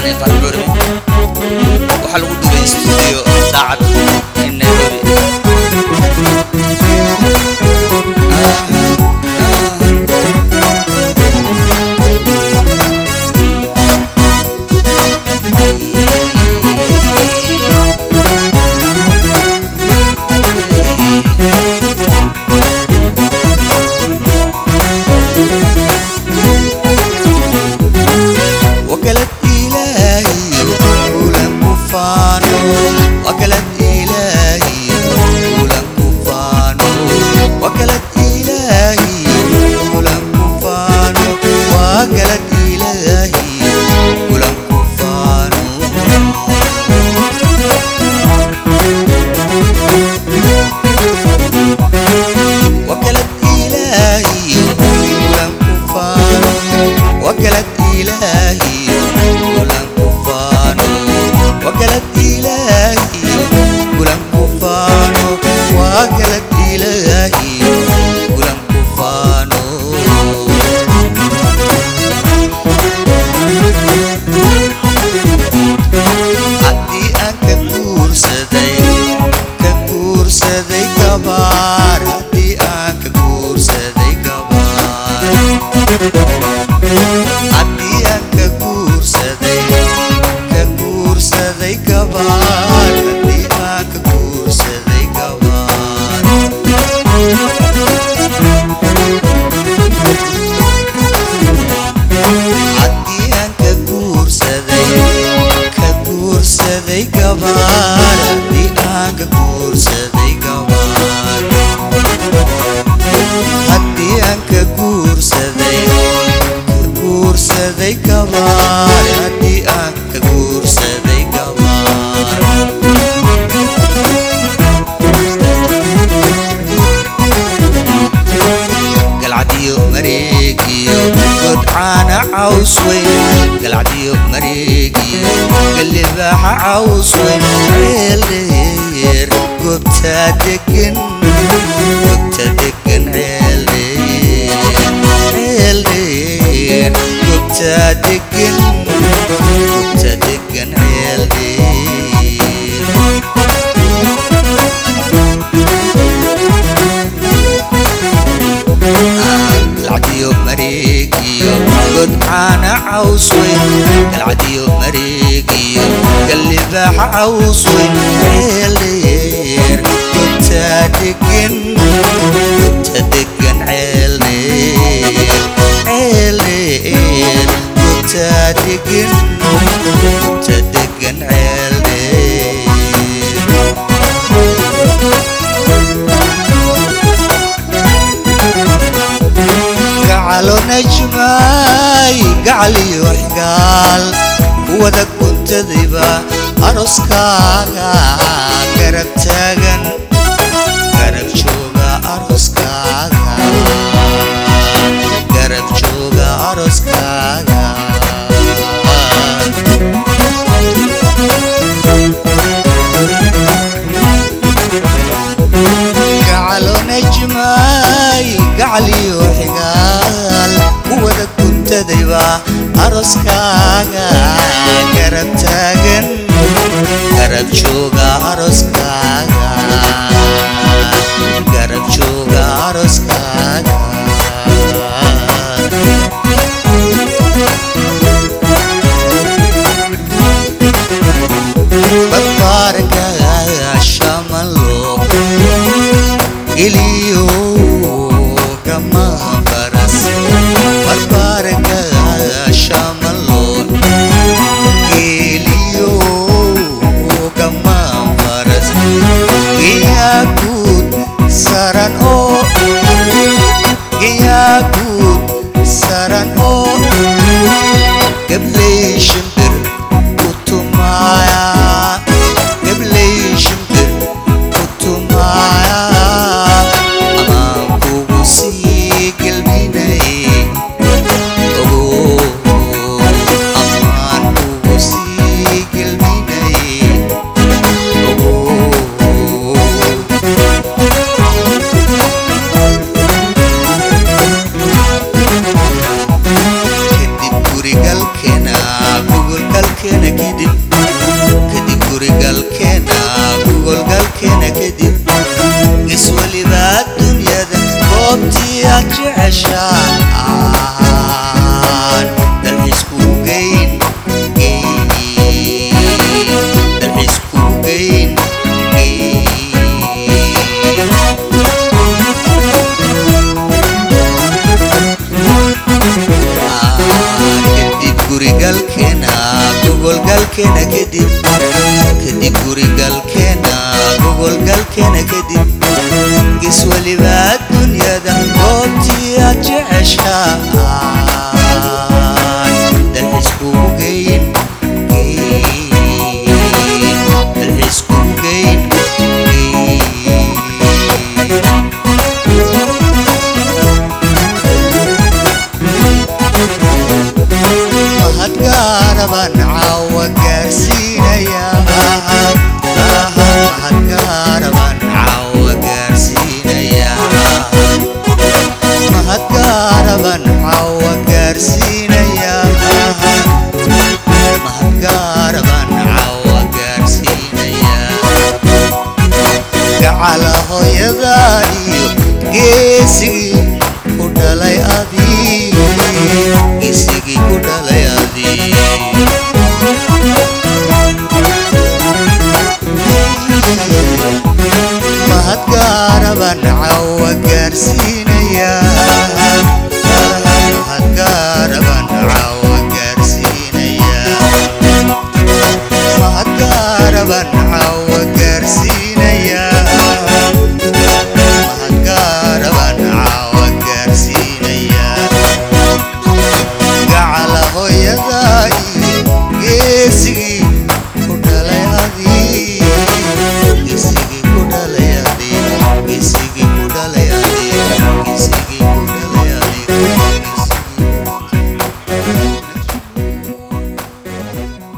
ee qalcurmi waxaa lagu dubay studio daacad in nairobi وكلت إلهي ولم كفانو وكلت إلهي ولم كفانو وكلت إلهي ولم كفانو وكلت إلهي ولم كفانو وكلت إلهي ولم كفانو وكلت إلهي ولم كفانو وكلت إلهي ولم كفانو وكلت إلهي ولم كفانو haddii aan ka guursaday ka guursaday gabaar haddii aan ka guursaday gabaar haddii aan ka guursaday ka guursaday gabaar haddii aan ka guursaday gabaar haddii aan ka guursaday ka guursaday gabaar haddii aan ka guursaday gabaar haddii aan ka guursaday ka guursaday gabaar haddii aan ka guursaday gabaar galcadiyo mareegiyo godcaana caws weyn galcadiyo mareegiyo galibaaxa caws weyn ceeldheer goobtaa degan goobta degan ceeldheer ceeldheer goobtaa degan goobta degan ceeldheer galcadiyo mareegiyo godcaana caws weyn galcadiyo mareegiyo galibaaxa caws weyn ceeldheer gobtaa degan gobta degan ceeldheer ceeldheer gobtaa degan gobta degan ceeldheer gacalo najmaay gacaliyo xigaal kuwada kuntadayba aroskaaga garab taagan garab jooga aroskaaga garab jooga aroskaaga gacalo najmaay gacaliyo xigaal kuwada kuntadayba aroskaaga garab taagan garab jooga aroskaaga garab jooga aroskaaga barbaarka shamalo geliyo kama faras barbaarka shamalo geliyo kama faras galkeena kadib gis weliba dunyada goobtii aad jeceshaan dalxiisku geyn geyn dalxiisku geyn geyn kadib gurigalkeena gogolgalkeena kadib kadib gurigalkeena gogolgalkeena kadib gis weliba dunyada goobtii aad jeceshaan dalxiisku geyn geyn dalxiisku geyn geyn mahadgaaraban caawa gaarsiinaya mahadgaaraban caawa gaarsiinaya mahadgaaraban caawa gaarsiinaya mahadgaaraban caawa gaarsiinaya gacala hooyadaadiyo geesigii ku dhalay adii geesigii ku dhalay